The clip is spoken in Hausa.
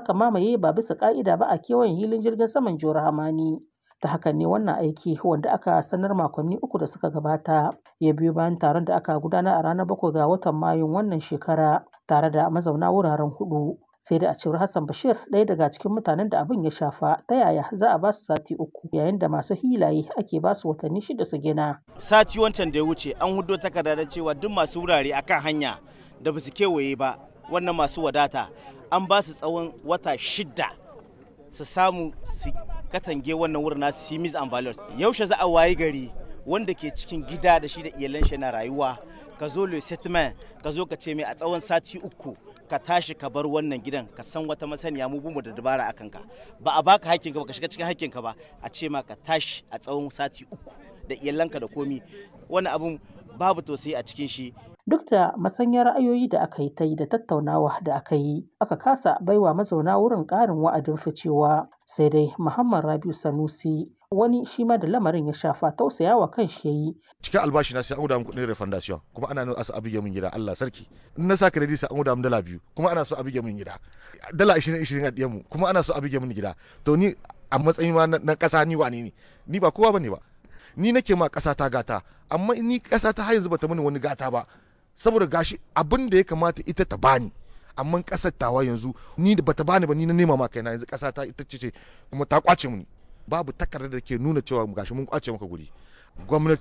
aka mamaye ba bisa ka'ida ba a kewayen hilin jirgin saman Jihar Hamani. ta hakan ne wannan aiki wanda aka sanar makonni uku da suka gabata ya biyo bayan taron da aka gudanar a ranar bakwai ga watan mayun wannan shekara tare da mazauna wuraren hudu sai da a cewar hassan bashir ɗaya daga cikin mutanen da abin ya shafa ta yaya za a basu sati uku yayin da masu hilaye ake basu watanni shida su gina sati wancan da ya wuce an hudo takarda da cewa duk masu wurare akan hanya da basu kewaye ba wannan masu wadata an ba su tsawon wata shida su samu su katange wannan wurin nasu simis and values yaushe za a wayi gari wanda ke cikin gida da shi da iyalan shi na rayuwa ka zo le settlement ka zo ka ce mai a tsawon sati uku ka tashi ka bar wannan gidan ka san wata masaniya mu bumu da dabara a kanka ba a baka hakkin ka ba ka shiga cikin hakkin ka ba a ce ma ka tashi a tsawon sati uku da iyalanka da komi wani abun babu tausayi a cikin shi duk da masanyar ra'ayoyi da aka yi ta yi da tattaunawa da aka yi aka kasa baiwa mazauna wurin ƙarin wa'adin ficewa sai dai muhammad rabiu sanusi wani shi ma da lamarin ya shafa tausayawa kan shi yayi cikin albashi na sai an guda min kuɗin refundation kuma ana nuna asa abige min gida Allah sarki in na sa credit sai an guda min dala biyu kuma ana so abige min gida dala 20 20 a diyan mu kuma ana so abige min gida to ni a matsayin ma na ƙasa ni wane ne ni ba kowa bane ba ni nake ma ƙasa ta gata amma ni ƙasa ta har yanzu bata mini wani gata ba saboda gashi abin da ya kamata ita ta bani amma kasar tawa yanzu ni da bata bani ba ni na nema ma kaina yanzu kasa ta ita ce kuma ta kwace mu babu takardar da ke nuna cewa gashi mun kwace maka guri gwamnati